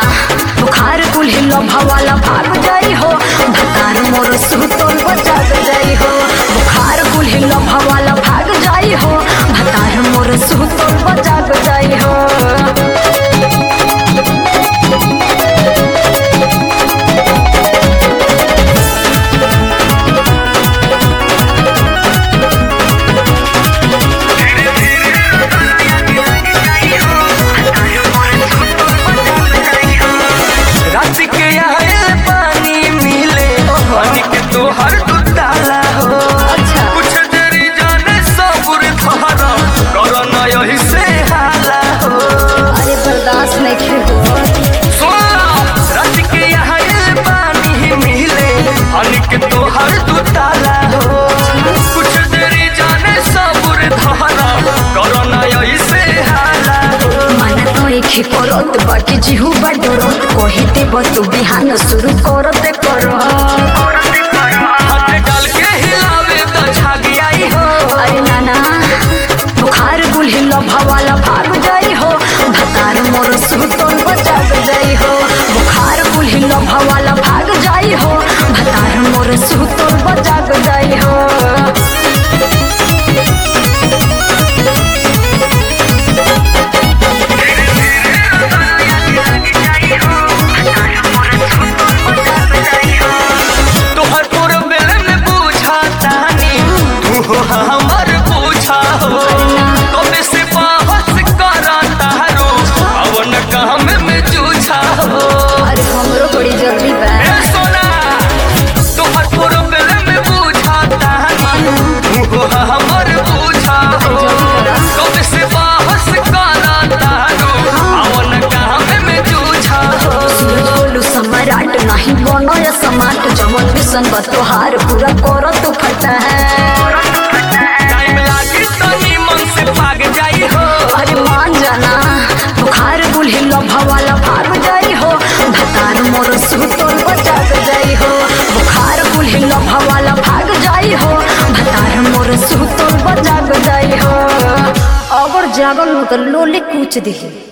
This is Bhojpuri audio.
बुखार कुल्ही लभवाला भाग जाई हो भतार मोर सुतल बजाग जाई हो बुखार कुल्ही लभवाला भाग जाई हो भतार मोर सुतल बजाग जाई हो रात के आयल पानी मिले पानी के तोहर दुताला हो अच्छा। कुछ देरी जाने सबुर थारा करना यही से हाला हो अरे बर्दाश्त नहीं हो सोना रात के आयल पानी मिले पानी के तोहर दुताला हो कुछ देरी जाने सबुर थारा करना यही से हाला हो मन तो एक ही करत बाकी जिहू बडरत कही देब तू बिहान शुरू करते करो हाथ डाल के हिलावे तो झाग आई हो अरे नाना बुखार गुल्ही लभवाला भाग जाई हो भतार मोर सुतल बजाग जाई हो बुखार गुल्ही लभवाला भाग जाई हो भतार मोर सुतल बजाग जाई हो तोहर तोर बेल में पूछा तानी तू हो हमर पूछा हो कबे से बाहस करा तारो अवन काम में जूझा हो अरे हमरो बड़ी जल्दी बा ए सोना तोहर तोर बेल में पूछा तानी तू हो हमर पूछा हो कबे से बाहस करा तारो अवन काम में जूझा हो सूरज बोलू सम्राट नहीं बनो या समाट जमन मिशन बा तोहार पूरा करो तू फटा है टाइम लागी तो मन से भाग जाई हो अरे मान जाना बुखार गुल्ही लभवाला भाग जाई हो भतार मोर सुतल बजाग जाई हो बुखार गुल्ही लभवाला भाग जाई हो भतार मोर सुतल बजाग जाई हो अगर जागल हो तो लोले कूच दिही